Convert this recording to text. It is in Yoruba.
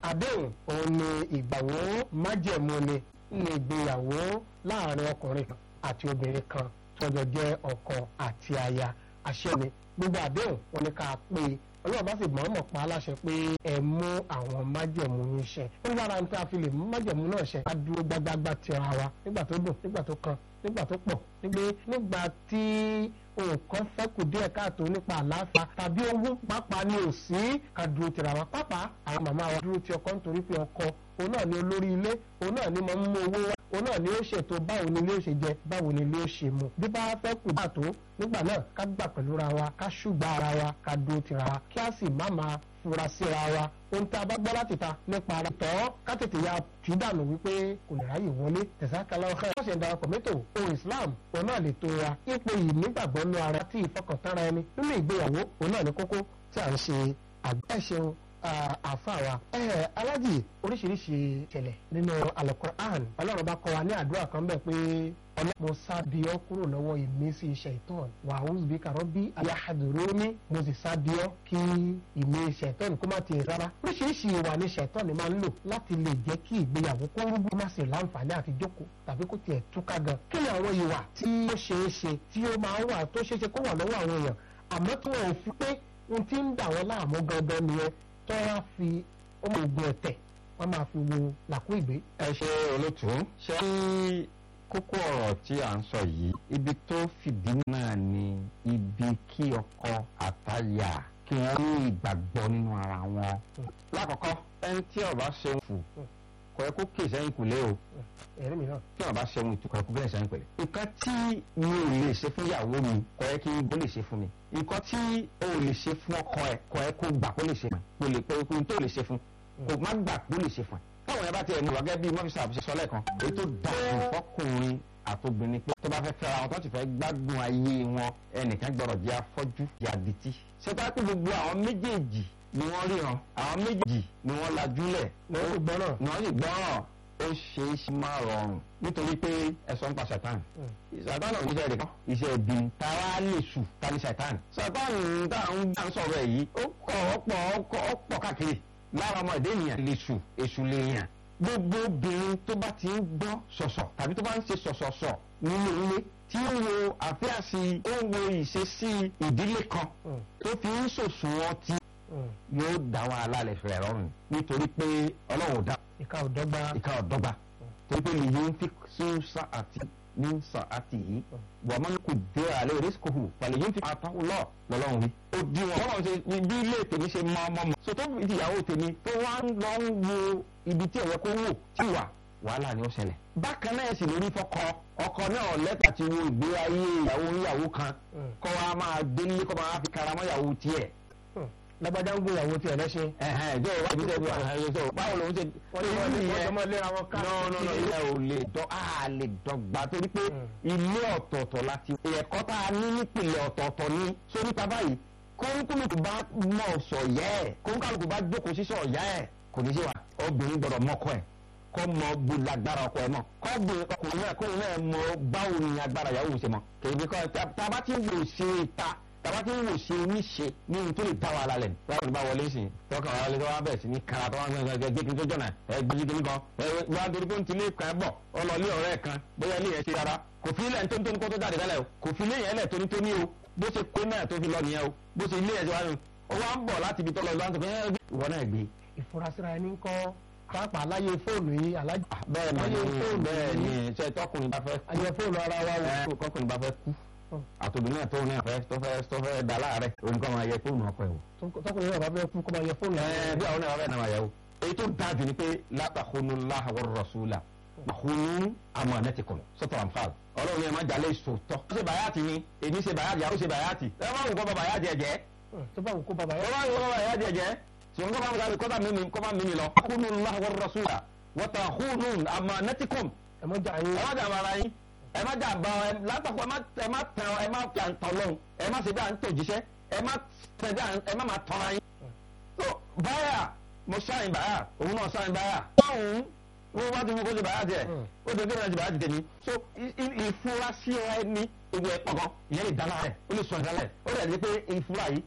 àdéhùn òun ni ìgbàwó májẹ̀mú ni ní ìgbéyàwó láàrin ọkùnrin kan àti obìnrin kan tọ́jọ́ jẹ́ ọkọ àti aya àṣẹ ni gbogbo àdéhùn wọn ni ká pé ọlọ́run bá sì mọ̀ọ́mọ̀ pa á láṣẹ pé ẹ mú àwọn májẹ̀mú yín ṣẹ ó lára ní tí a fi lè mú májẹ̀mú náà ṣẹ ká dúró gbágbágbá tira wa nígbà tó dùn nígbà tó kan nígbà tó pọ̀ nígbà nígbà tí nǹkan fẹ́kù díẹ̀ káàtó nípa àlàáfíà tàbí owó pàápàá ni ò sí ká dúró tira wa pàápàá àwọn màmá wa dúró ti ọkọ nítorí pé ọkọ òun náà ni olórí ilé òun náà ni mo ń mú owó wá òun náà ni ó ṣètò báwo ni ilé ó ṣe jẹ báwo ni ilé ó ṣe mu bí bá fẹ́ kù dáàtó nígbà náà ká gbà pẹ̀lú ra wa ká ṣùgbà ara wa ká dúró tira wa kí á sì má máa fura síra wa ohun tí a bá gbọ́ láti ta nípa ara tọ́ ká tètè ya tù dànù wípé kò lè ráyè wọlé tẹ̀sákàlà ọ̀hẹ́ wọ́n ṣe ń darapọ̀ mẹ́tò ohun Islam òun náà lè tó wa ipò yìí nígbàgbọ́ nú ara tí ìfọkàntánra ẹni nínú ìgbéyàwó òun náà ní kókó tí à ń ṣe àgbẹ̀ṣeun àfàwà alájì oríṣiríṣi ìṣẹ̀lẹ̀ nínú Al-Qur'an ọlọ́run bá kọ́ wa ní àdúrà kan bẹ́ẹ̀ pé mo sábìọ́ kúrò lọ́wọ́ ìmísí ṣẹ̀tọ́n wàhùn bí kàrọ́ bí ayáhadùrúní mo sì sábìọ́ kí ìmí ṣẹ̀tọ́n kó má ti rárá oríṣiríṣi ìwà ni ṣẹ̀tọ́n máa ń lò láti lè jẹ́ kí ìgbéyàwó kó rúgbó má sì láǹfààní àti jókòó tàbí kó tiẹ̀ túká gan kí ni àwọn ìwà tí ó ṣeé ṣe tí ó máa ń wà tó ṣeé ṣe kó wà lọ́wọ́ àwọn èèyàn àmọ́ tí wọn ò fi pé ohun tí ń dà wọ́n láàmú gangan nìyẹn tó wá fi ọmọ ogun ẹ̀tẹ̀ wọ́n máa fi wo làkú ìgbé. ẹ ṣe olótú ṣé kókó ọ̀rọ̀ tí à ń sọ yìí ibi tó fìdí náà ni ibi kí ọkọ àtàyà kí wọ́n ní ìgbàgbọ́ nínú ara wọn. lákọ̀ọ́kọ́ ẹni tí ó bá ṣeun fù kò yẹ kó kè sẹ́yìn kùlé o ẹ̀rí mi náà. tí ó bá ṣeun ìtukọ̀ ẹ̀kú bẹ́ẹ̀ sẹ́yìn pẹ̀lẹ́. nǹkan tí mi ò lè ṣe fún ìyàwó mi kò yẹ kí ibo lè ṣe fún mi. nǹkan tí o ò lè ṣe fún ọkọ ẹ kò yẹ kó gbà kó lè ṣe fún ẹ kó lè pé ohun tó lè ṣe fún kò má gbà kó lè ṣe fún ẹ táwọn yẹn bá tiẹ̀ mú wágẹ́ bíi mọ́fíìsì àbúṣe sọ lẹ́ẹ̀kan èyí tó dáa fọkùnrin àtobìnrin pé tó bá fẹ́ fẹ́ra wọn tó ti fẹ́ gbádùn ayé wọn ẹnìkan gbọ́dọ̀ jẹ́ afọ́jú yàdìtì ṣètò àti gbogbo àwọn méjèèjì ni wọ́n ríran àwọn méjèèjì ni wọ́n lajúlẹ̀ ní ó gbọ́ràn. ni wọ́n sì gbọ́ràn ó ṣe é ṣe máa rọrùn nítorí pé ẹ̀sọ́ ń pa ṣàtàn ṣàtàn náà iṣẹ́ rẹ̀ kan iṣẹ́ ibi tara lè sùn tani ṣàtàn ṣàtàn tá à ń gbà ń sọ̀rọ̀ ẹ̀ yìí ó kọ̀ ọ̀pọ̀ ọ̀pọ̀ káàkiri lára ọmọ ìdí ènìyàn lè sùn èṣù lè yàn gbogbo obìnrin tó bá ti ń gbọ́ sọ̀sọ̀ tàbí tó bá ń ṣe sọ̀sọ̀sọ̀ nínú ilé tí ó wo àfíàsí ó ń wo ìṣesí ìdílé kan tó fi ń sòsùn wọn tí yóò dá wàhálà lè fẹ̀rẹ̀ rọrùn nítorí pé ọlọ́run ò dá ìka ò dọ́gba. ìka ò dọ́gba torí pé lè yín fi sùúsà àti ní sàn àti yìí wọ́n máa ń kú dé àlẹ́ rìsíkòhù pàlẹ́ yín fi àtàwọn lọ lọ́lọ́run wí. ó di wọn ọlọ́run ṣe bí ilé tèmi ṣe mọ ọmọ mọ. so tó fi ìyàwó tèmi tó wá ń lọ ń wo ibi tí ẹ̀yẹ kó wò tí wà wàhálà ni ó ṣẹlẹ̀. bákan náà sì lórí fọkọ ọkọ náà lẹ́tà ti wo ìgbé ayé ìyàwó ìyàwó kan kọ́ wa máa délé kọ́ máa fi karamọ́ ìyàwó tiẹ̀ lágbájá ń gbéyàwó tiẹ̀ lẹ́sẹ̀. ẹhẹn ìjọ ìwà ìbí sẹ́yìn ẹ̀hìn sọ báwo ló ń ṣe. wọ́n ní wọ́n ní wọ́n jọmọ́ léra wọn ká. nọ́ọ̀nọ́ọ̀nọ́ ilé ò lè dọ́ a lè dọ́gba torí pé ilé ọ̀tọ̀ọ̀tọ̀ láti ẹ̀kọ́ tá a ní nípìnlẹ̀ ọ̀tọ̀ọ̀tọ̀ ní sórí ta báyìí kóńkálùkù bá mọ̀ sọ̀ yẹ́ ẹ̀ kóńkálùkù bá jókòó sí sọ̀ yá ẹ̀ kò ní sí wa obìnrin gbọ́dọ̀ mọ́kọ ẹ̀ kọ́ mọ bu lágbára ọkọ ẹ̀ mọ̀ kọ́ bu ọkùnrin náà kóun náà mọ báwo ni agbára ìyàwó ṣe mọ̀ kèébi kọ́ tá a bá ti wò ṣe ta tàbá tí ń wò ṣe oníṣe ní ohun tó lè dá wàhálà lẹ̀ wọ́n ní bá wọlé sí i tọ́ka wàhálà tó wá bẹ̀ sí ní kara tó wá ń gbẹ gbẹ gbẹ tó jọ̀nà ẹ gbẹ́jú kí nìkan ẹ wá torí pé ń tilé kan bọ̀ ọlọ́ọ̀lé ọ̀rẹ́ kan bóyá ilé yẹn ṣe rárá kò fi ilẹ̀ tónítóní kó tó jáde lálẹ́ o kò fi ilé yẹn lẹ̀ tónítóní o bó ṣe kó náà tó fi lọ nìyẹn o bó ṣe ilé yẹn ṣe wá nù ó wá ń bọ̀ láti ibi tó lọ lọ́wọ́ ìwọ náà gbé. ìfurasíra ẹni ń kọ́ pàápàá láyé fóònù yìí alájà. bẹ́ẹ̀ ni bẹ́ẹ̀ ni ṣe tọkùnrin bá fẹ́ kú. ayé fóònù ara wa wò. tọkùnrin bá fẹ́ kú àtòbí náà tó ní àfẹ́ tó fẹ́ tó fẹ́ da láàárẹ̀ òun kọ́ máa yẹ fóònù ọkọ ẹ̀ wò. tọkùnrin náà bá fẹ́ kú kó máa yẹ fóònù. ẹ bí àwọn náà bá fẹ́ náà máa yẹ o. èyí tó dáa jù ni pé látàkùnú láhàwọ̀ rọ̀ṣúlà àkùnú àmọ́ ànẹ́tìkùn sọ́tọ̀ àǹfààl. ọlọ́run yẹn máa jalè sòótọ́. ó ṣe bàyàtì ni èmi ṣe bàyàtì àwọn ṣe bàyàtì. ẹ má wù kọ́ bá bàyàtì ẹ̀ jẹ́. tó bá wù kó bá ẹ bàyàtì. má wù kọ́ bá bàyàtì ẹ̀ jẹ́. ṣùgbọ́n kọ́ bá mi kọ́ bá mímí kọ́ bá mímí lọ. àkùnú láhàwọ̀ rọ̀ṣúlà wọ́tàkùnú àmọ́ ànẹ́tìkùn ẹ mọ jà yín. ẹ má jà bàrà yín ẹ má jà bá ẹ látàkùn ẹ má ẹ má tàn ẹ má fi àǹtọ̀ lọ́hùn ẹ má ṣe bí à ń tò jíṣẹ́ ẹ má tẹ̀ bí à ń ẹ má máa tọ́ra yín. so báyà mo ṣáàyìn báyà òun náà ṣáàyìn báyà. báwọn wọn bá ti mú kó ṣe báyà tiẹ̀ ó ṣe kéwọn ṣe báyà ti tèmi. so ìfura sí ẹ ní ewu ẹ pọ̀gàn ìyẹn lè dáná rẹ̀ ó lè sọ ìdálẹ̀ ó lè ní pé ìfura yìí